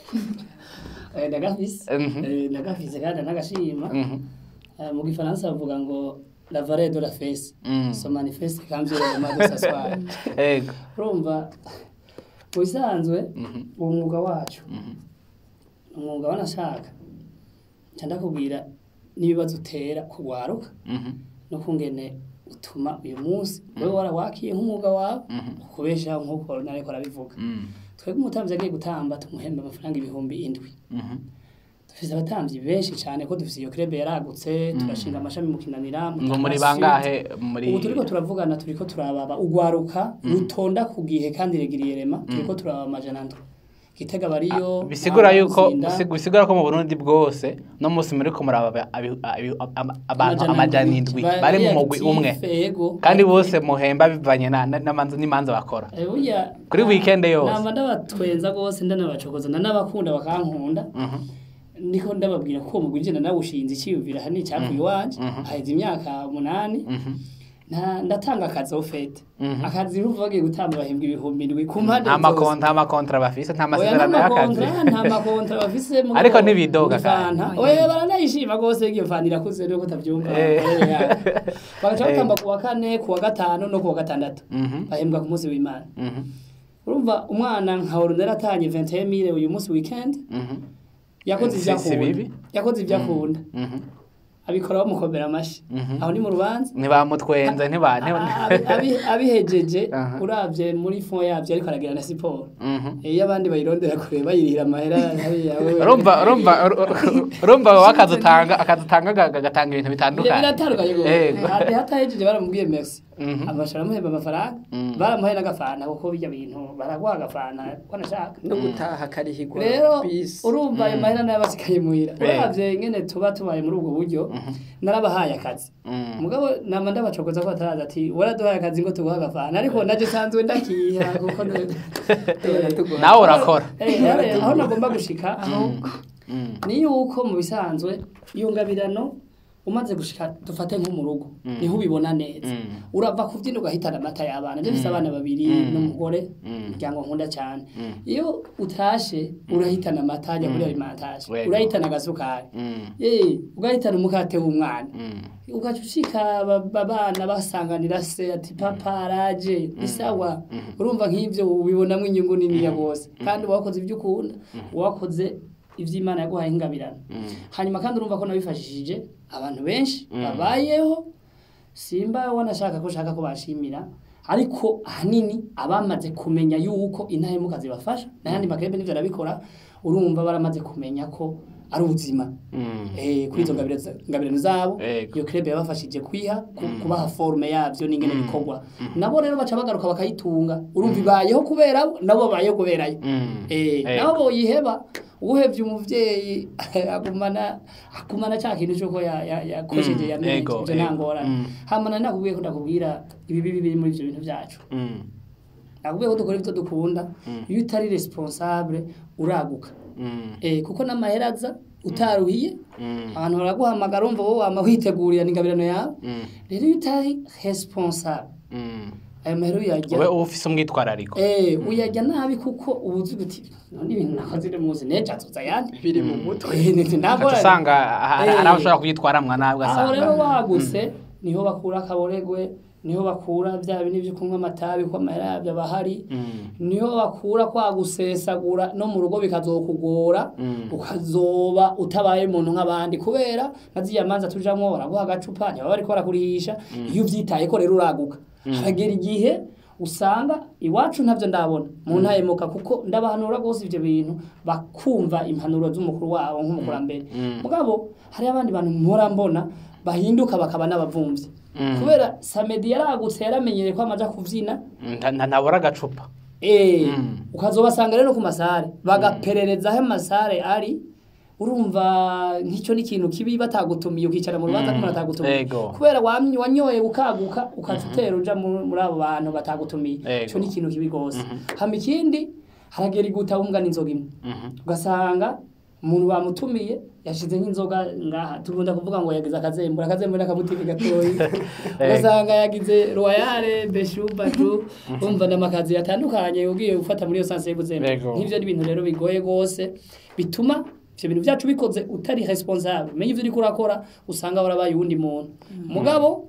ndagafise Mhm. Eh, ndagafise kandi nagashima Mhm. Eh, mu gifaransa bavuga ngo la valeur de la fesse Mm. se manifeste quand vient le moment de s'asseoir Ego. urumva mu bisanzwe uwo mwuga wacu ni umwuga wanashaka nca ndakubwira n'ibibazo utera kugwaruka Mhm. no kungene utuma uyu munsi wewe warawakiye nk'umwuga wawe ukubeshaho nk'uko nariko arabivuga Mm. twebwe umutambyi agiye gutamba tumuhemba amafaranga ibihumbi indwi Mhm. dufise abatambyi benshi cyane ko dufise iyo krebe yaragutse turashinga amashami mu kinanira mu ngo muri Tanasi. bangahe muri ubu turiko turavugana turiko turababa ugwaruka rutonda ku gihe kandi regiriye rema turiko turababa amajana ndwi gitega bariyo bisigura Ntara, yuko Muzinda, bisig- bisigura ko mu Burundi bwose no musi muri ko muraba abi- abi- ama- abantu amajana indwi Ba- bari mu bari mugwi active, umwe ego. kandi bose muhemba bivanye na- na- n'amanza n'imanza bakora Eh, burya Kuri na- weekend yose. namba ndabatwenza rwose ndanabacokoza ndanabakunda bakankunda niko ndababwira ko uwo mugwi njye nawushinze icyiyumvira hani icyavuye iwanje haheze imyaka umunani nta- ndatanga akazi ofete akazi urumva bagiye gutamba bahembwa ibihumbi indwi ku mpande nta zose. makontra nta makontra bafise nta Oya, masezerano nta y'akazi makontra, nta makontra bafise mugabo- Ariko ntibidoga muri fanta. kandi. oya baranayishima rwose iyo fanta irakuze nuko utabyumva Eh. Oya. bagaca batamba ku wa kane ku wa gatanu no ku wa gatandatu Mhm. bahembwa ku munsi w'imana Mhm. urumva umwana nka orunera atanye 21000 uyu munsi weekend Mhm. yakoze Si- ibyo si akunda bibi. yakoze ibyo akunda Mhm. abikora bamukomera amashyi Mhm. aho ni mu rubanza ntibamutwenza ntiba ntiba- Abi- abi- abihejeje Aha. uravye muri fond yavyo ariko aragira na siporo Mhm. iyo abandi bayirondera kure bayirihira amahera hariya wewe- urumva urumva urumva wowe akazi utanga akazi utanga ga- ga- gatanga ibintu Bira- bitandukanye biratandukanye Ego. gose hatahejeje baramubwiye merci Mhm. amashara amuhemba amafaranga Mm. baramuhaye n'agafana kuko bijya bintu baraguha agafana ko nashaka no gutaha karihigwa rero bisi urumva ayo mahera nayo abasigaye muhira Eh. uravye ngene tuba tubaye muri ubwo buryo narabahaye akazi Mm. mugabo nama ndabacokoza ko bataraza ati waraduhaye akazi ngo tuguha agafana ariko naje sanzwe ndakiha kuko nawe urakora Eh, eh, aho nagomba gushika ahubwo Mm. ni yuko mu bisanzwe iyo ngabirano umaze gushika dufate nko mu rugo niho ubibona neza Mm. urava kubyina ugahitana amata y'abana njye mfise abana babiri n'umugore umuryango nkunda cyane iyo utashe urahitana amata ajya muri alimentation Wego. urahitana agasukari Mm. Eh, ugahitana umukate w'umwana Mm. ugaca ushika ba- abana basanganira se ati papa araje ni sawa urumva nk'ibyo ubibonamo inyungu niniya bose kandi uba wakoze ibyo ukunda uba wakoze iby'imana yaguhaye nk'ingabirano hanyuma kandi urumva ko nabifashishije abantu benshi babayeho simba wanashaka ko ushaka ko bashimira ariko ahanini abamaze kumenya yuko intahemuka zibafasha n'ayandi makerebe n'ibyo arabikora urumva baramaze kumenya ko ari ubuzima Mm. eh, kuri izo ngabire za- ngabirano zabo Ego. iyo club yabafashije kwiha ku- kubaha forme yavyo n'ingene bikorwa nabo rero baca bagaruka bakayitunga urumva ibayeho kubera bo, nabo babayeho kuberayo Mm. eh Ego. nabo boyiheba uwuhevye umuvyeyi agumana agumana cya kintu cyuko ya- ya- yakosheje Mm, yamenye ego, ivyo ego. ntangorane Mm. hama nari nakubwiye ko ndakubwira ibibi biri muri ivyo bintu vyacu Mm. nakubwiye ko dukora ivyo dukunda iyo utari responsable uraguka Mm. eh kuko n'amaheraza utaruhiye Mm. abantu baraguhamagara umva wowe wama witegurira n'ingabirano yawe Mm. rero iyo utari responsable Mm. ayo mahera uyajya ube uba ufise umwitwarariko eh uyajya nabi kuko uba uzi guti none ibintu nakoze iri muzi nejo azoza ayandi biri mu mutwe Eh, ni- ugaca ntabwo usanga ha- Eh. hari abashobora kuyitwaramwa nabi aho rero ugasanga waguse niho bakura akaboregwe niho bakura bya bintu byo kunywa amatabi ko amahera yabyo aba ahari Mm. niho bakura kwa gusesagura no mu rugo bikazokugora Mm. ukazoba utabaye umuntu nk'abandi kubera nka ziriya manza tujamwo baraguha agacupa ntibaba bariko barakurihisha iyo uvyitaye ko rero uraguka haragera igihe usanga iwacu ntabyo ndabona mu ntahemuka kuko ndabahanura rwose ivyo bintu bakumva impanuro z'umukuru wabo nk'umukurambere mugabo hari abandi bantu mpora mbona bahinduka bakaba n'abavumvyi kubera samedi yaragutse yaramenyereye ko amaja kuvyina Nta- nta- ntabura agacupa Eh, Mm. ukazobasanga rero ku masare bagaperereza aho amasare ari urumva nk'icyo ni ikintu kibi batagutumiye ukicara mu rubanza n'umuntu atagutumiye Ego. kubera wamye wanyoye ukaguka ukaca utera uja mu- muri abo bantu batagutumiye Ego. icyo ni ikintu kibi rwose hama ikindi haragera iguta wumva n'inzoga imwe Mhm. ugasanga umuntu bamutumiye yashize nk'inzoga ngaha tugunda kuvuga ngo yagize akazembura akazembura n'akabutike gatoyi ugasanga yagize royale beshubatu umva n'amakazi yatandukanye ugiye gufata muri iyo sanse y'ubuzembe Yego. nk'ivyo ni ibintu rero bigoye rwose bituma ivyo bintu vyacu bikoze utari responsable umenye ivyo uriko urakora usanga warabaye uwundi muntu mugabo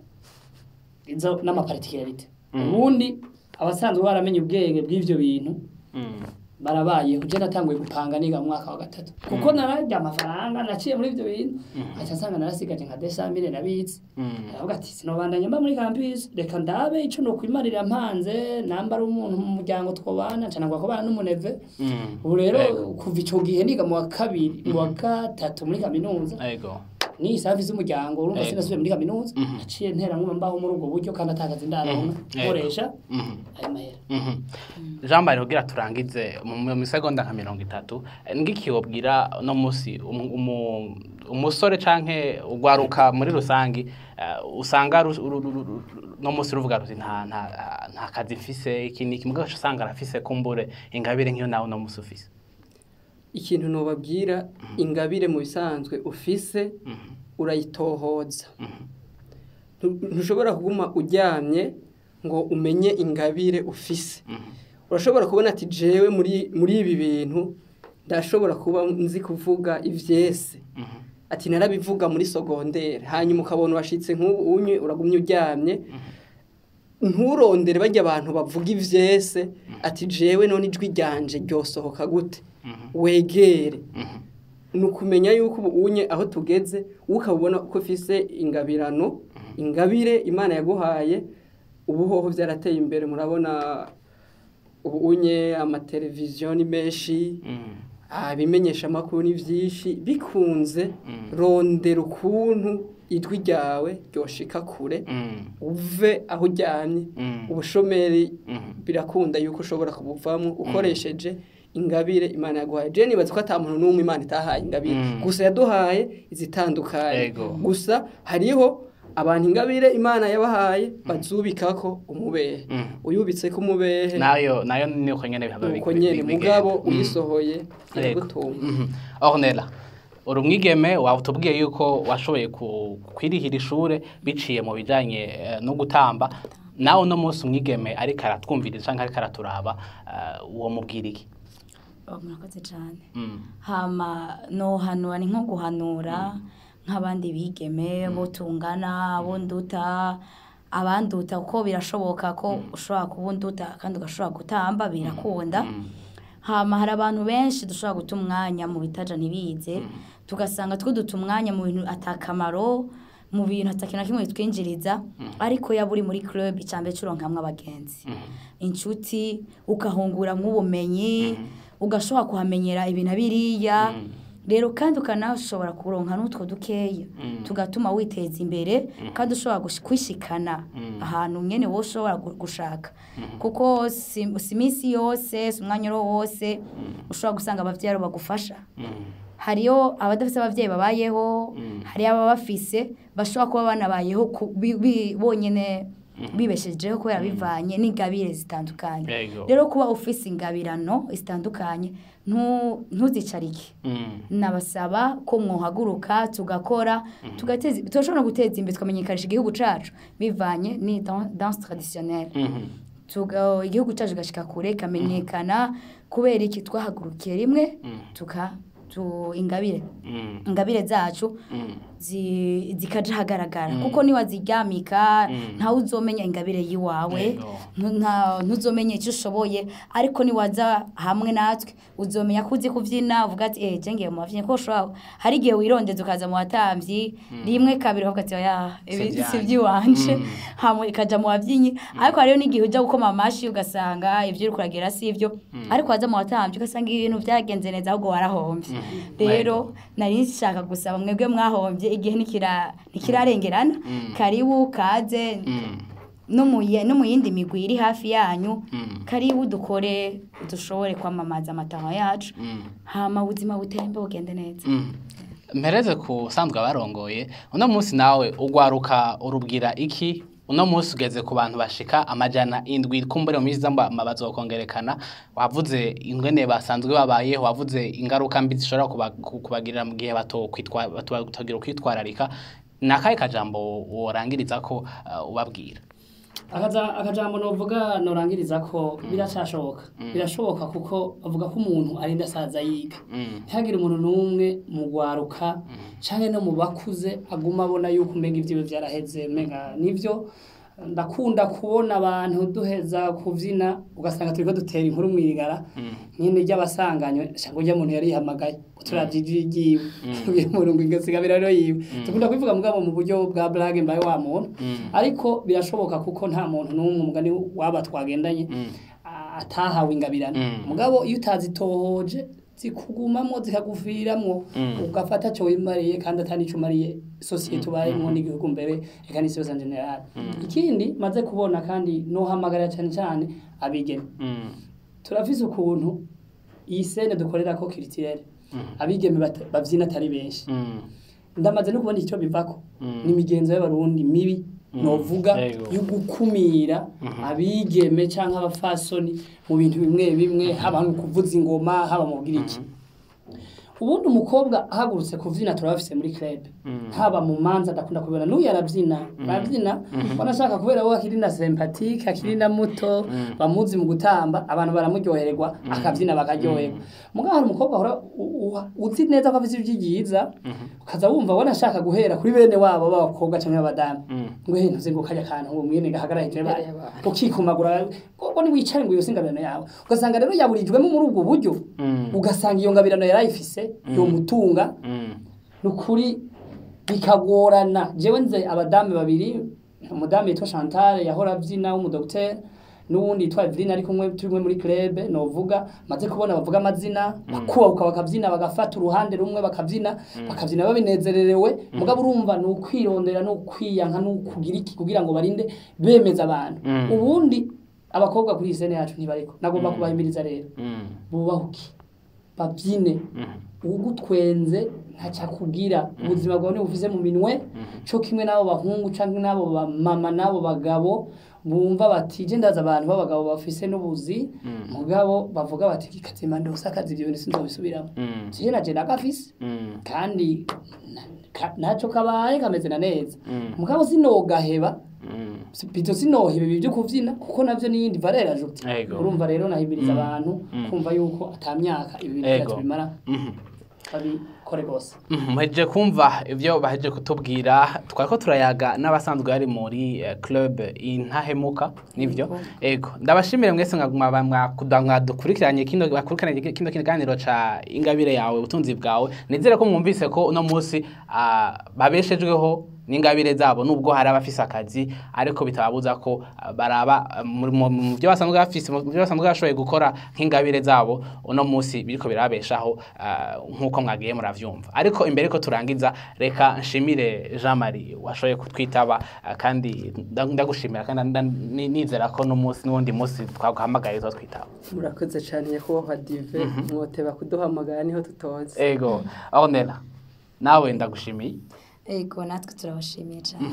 izo n'amaparticularite ubundi abasanzwe baramenye ubwenge bw'ivyo bintu Mm. barabayeho je natanguye gupanga niga mu mwaka wa gatatu kuko nararya amafaranga naciye muri ivyo bintu aca nsanga narasigaje nka desamire nabitse Mm. aravuga ati sinobandanya mba muri campus reka ndabe ico nokwimarira mpanze namba ari umuntu mu muryango twobana nca nangwa kubana n'umuneve Mm. ubu rero Ego. kuva ico gihe niga mu wa kabiri mu wa gatatu muri kaminuza Ego. ni service z'umuryango urumva Ego. sinasubiye muri kaminuza naciye ntera nkuma mbaho muri ubwo buryo kandi atakaza indaronka Ego. nkoresha Mhm. ayo mahera Mhm. jean marie kugira turangize mu mu misegonda nka mirongo itatu eh, ngiki wobwira no musi umu- umu- umusore canke ugwaruka muri rusangi eh, usanga ru- ru- ru- ru- no musi ruvuga ruti nta nta nta kazi mfise iki niki mugabo ugaca usanga arafise kumbure ingabire nk'iyo nawe no musi ufise ikintu nobabwira ingabire mu bisanzwe ufise urayitohoza Ntu- ntushobora kuguma uryamye ngo umenye ingabire ufise urashobora kubona ati jewe muri muri ibi bintu ndashobora kuba nzi kuvuga ivyese ati narabivuga muri sogondere hanyuma ukabona washitse nk'ubu unye uragumye uryamye nturondere bajya abantu bavuga ivyese ati jewe none ijwi ryanje ryosohoka gute wegere ni ukumenya yuko ubu unye aho tugeze ukabona ko ufise ingabirano ingabire imana yaguhaye ubu hoho byarateye imbere murabona ubu unye amateleviziyo ni menshi ibimenyesha amakuru ni byinshi bikunze rondera ukuntu ijwi ryawe ryoshika kure Mm. uve aho uryamye Mm. ubushomeri Mhm. birakunda yuko ushobora kubuvamo ukoresheje ingabire imana yaguhaye je nibaza ko ata muntu n'umwe imana itahaye ingabire Mm. gusa yaduhaye izitandukanye Ego. gusa hariho abantu ingabire imana yabahaye bazubikako umubehe Mm. uyubitseko umubehe nayo nayo niko nyene bihaba nuko big- nyene big- mugabo bigenda. Mm. uyisohoye Yego. iragutunga Mhm. Ornella uri umwigeme waba utubwiye yuko washoboye ku- kwirihira ishure biciye mu bijanye eh, no gutamba nawe uno munsi umwigeme ariko aratwumviriza canke ariko araturaba eh, uwo mubwira iki Oh, murakoze cyane Mm. hama nohanura ni nko guhanura nk'abandi bigeme bo tungana bo nduta abanduta kuko birashoboka ko ushobora kuba unduta kandi ugashobora gutamba birakunda hama hari abantu benshi dushobora guta umwanya mu bitaja ntibize tugasanga twiduta umwanya mu bintu atakamaro mu bintu atakintu na kimwe bitwinjiriza ariko yaba uri muri club icambere curonkamwe abagenzi inshuti ukahunguramwo ubumenyi ugashobora kuhamenyera ibintu biriya rero kandi ukanashobora kuronka n'utwo dukeya tugatuma witeza imbere kandi ushobora gush- kwishikana ahantu nyene wowe ushobora gu- gushaka kuko si si iminsi yose si umwanya uwo wose ushobora gusanga abavyeyi aribo bagufasha hariyo abadafite abavyeyi babayeho hariyo ababa bafise bashobora kuba banabayeho ku- bi- bi- bonyene bibeshejeho kubera bivanye n'ingabire zitandukanye Yego. rero kuba ufise ingabirano zitandukanye ntu- ntuzicarike Mm. nabasaba ko mwohaguruka tugakora tugateza turashobora guteza imbere tukamenyekanisha igihugu cacu bivanye ni dan- danse traditionnelle Mhm. tuga igihugu cyacu gashika kure kamenyekana kubera iki twahagurukiye rimwe tuka tu ingabire Mm. ingabire zacu Mm. zi- zikaja hagaragara kuko niwaziryamika ntawe uzomenya ingabire yiwawe Yego. ntu- nta- ntuzomenya icyo ushoboye ariko niwaza hamwe natwe uzomenya ko uzi kubyina uvuga ati eh je ngiye mu bavyinnyi ko ushobora hari igihe wirondeza ukaza mu batamvyi rimwe kabiri ukavuga ati oya ibi Si si vyanjye." iby'iwanje Mm. hama ikaja mu bavyinnyi ariko hariyo n'igihe ujya gukoma amashi ugasanga ibyo uri kuragira si ibyo ariko waza mu batamvyi ugasanga ibintu byagenze neza ahubwo warahombye rero nari nshaka gusaba mwebwe mwahombye igihe nikira nikirarengerana karibu kaze Mm. no mu ye- no mu yindi migwi iri hafi yanyu Mm. karibu dukore dushobore kwamamaza amataha yacu Mm. hama ubuzima butembe bugende neza Mm. mpereze ku usanzwe abarongoye uno munsi nawe ugwaruka urubwira iki uno munsi ugeze ku bantu bashika amajana indwi kumbure mu minsi zamba bazokongerekana wavuze ingene basanzwe babayeho wavuze ingaruka mbi zishobora kuba- ku- kubagirira mu gihe batokwitwa batogira kwitwararika ni akahe kajambo worangiriza ko uh, ubabwira Akaza- akajambo novuga norangiriza ko biracashoboka birashoboka kuko bavuga ko umuntu arinda asaza yiga Mm. ntihagire umuntu n'umwe mu gwaruka canke no mu bakuze aguma abona yuko umenga ivyiwe vyaraheze menga nivyo ndakunda kubona abantu duheza kuvyina ugasanga turiko dutera inkuru mwirigara nyine ry'abasanganywe shango urya muntu yari yihamagaye turavye ijwi ryiwe uyu muntu ngo ingasigabira rero yiwe dukunda kubivuga mugabo mu buryo bwa blague mbaye wa muntu ariko birashoboka kuko nta muntu n'umwe umugani waba twagendanye a- atahawe ingabirano Mm. mugabo iyo utazitohoje zikugumamo zikaguviramwo ugafata cyo wimariye kandi atani cyo umariye sosiyete ubayemo n'igihugu mbere reka n'isi yose en general ikindi maze kubona kandi nohamagarira cyane cyane abigeme Mm. turafise ukuntu iyi sene dukorera ko kiritiyere abigeme bata- bavyina atari benshi Mm. ndamaze no kubona icyo bivako Mm. n'imigenzo y'abarundi mibi novuga Yego. yo gukumira abigeme canke abafasoni mu bintu bimwe bimwe haba mu kuvuza ingoma haba mu kugira iki ubundi umukobwa ahagurutse kuvyina turabafise muri club haba mu manza ndakunda kubibona n'uyu arabyina arabyina wanashaka kubera we akiri na sympathique akiri na muto bamuzi mu gutamba abantu baramuryohererwa akabyina bakaryoherwa mugabo hari umukobwa ahora u- u- uzi neza ko afite ijwi ryiza ukaza wumva wanashaka guhera kuri bene wabo b'abakobwa cyangwa abadamu ngo he ntuze ngo kajya kantu ngo mwene gahagarara hejuru Imbere y'abantu y'abantu. ukikumagura ngo niwicare ngo yose ingabirano yawe ugasanga rero yaburijwemo muri ubwo buryo Mm. ugasanga iyo ngabirano yarayifise yomutunga Mm. ni ukuri bikagorana jewe nze abadamu babiri umudamu yitwa chantal yahora abyina w'umudogiteri n'uwundi yitwa Eveline ari kumwe turi kumwe muri club novuga maze kubona bavuga amazina bakubahuka bakabyina bagafata uruhande rumwe bakabyina bakabyina babinezererewe mugabo urumva ni ukwirondera no kwiyanka no kugira iki kugira ngo barinde bemeza abantu Mm. ubundi abakobwa kuri iyi sene yacu ntibariko nagomba kubahimiriza rero Mm. bubahuke babyine Mhm. ugutwenze ntaca kugira ubuzima bwawe ntibufise mu minwe co kimwe n'abo bahungu canke n'abo bamama n'abo bagabo bumva bati je ndaza abantu b'abagabo bafise n'ubuzi mugabo bavuga bati kikazima ndose akazi ivyo bintu sinzobisubiramo Mm. je naje nagafise Mm. kandi na- ka- naco kabaye kameze na neza Mm. mugabo sinogaheba Mm. bito sinoheba ibi byo kuvyina kuko navyo niyindi valeur ajoute Ego. urumva rero nahimiriza abantu Mm. kumva yuko ata myaka ibi bintu Ego. byacu bimara Mhm. babikore rwose Mhm, muhejeje kumva ibyo bahejeje kutubwira twari ko turayaga n'abasanzwe bari muri eh, club intahemuka nibyo ego ndabashimire mwese mwaguma ba- mwakuda- mwadukurikiranye kino bakurikiranye kino kiganiro ca ingabire yawe ubutunzi bwawe nizere ko mwumvise ko uno munsi ah, babeshejweho n'ingabire zabo nubwo hari abafise akazi ariko bitababuza ko ah, baraba ah, mu- mu mu byo basanzwe bafise mu byo basanzwe bashoboye gukora nk'ingabire zabo uno munsi biriko birabeshaho ah, nk'uko mwagiye muravyumva ariko imbere ko turangiza reka nshimire Jean Marie washoboye kutwitaba ah, kandi nda- ndagushimira kandi nda- ni- nizera ko n'umunsi n'uwundi munsi twaguhamagaye uzotwitaba murakoze cyane nyakubahwa dive mwoteba kuduhamagara niho tutoze ego Ornella nawe ndagushimiye ego natwe turabashimiye cyane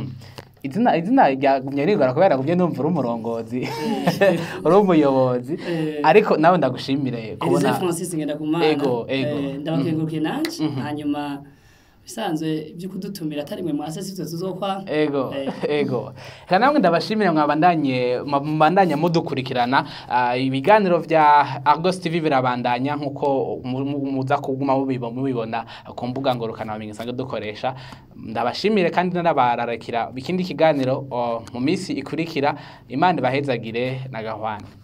izina izina ryagumye rigora kubera gumye numva uri umurongozi uri umuyobozi Eh. ariko nawe ndagushimire Elise kubona Francis Ngendakumana Ego, ego. eh, ndabakengurukiye nanje hanyuma bisanzwe byo kudutumira atari mwe mwase sivyo tuzokwa ego Eh. ego reka namwe ndabashimire mwabandanye mubandanya mudukurikirana Ah, ibiganiro vya Argos TV birabandanya nkuko mu- mu- muza kuguma mubibo- mubibona ku mbuga ngorukana bamenye sange dukoresha ndabashimire kandi narabarakira ikindi kiganiro oh, mu minsi ikurikira imana ibahezagire na gahwana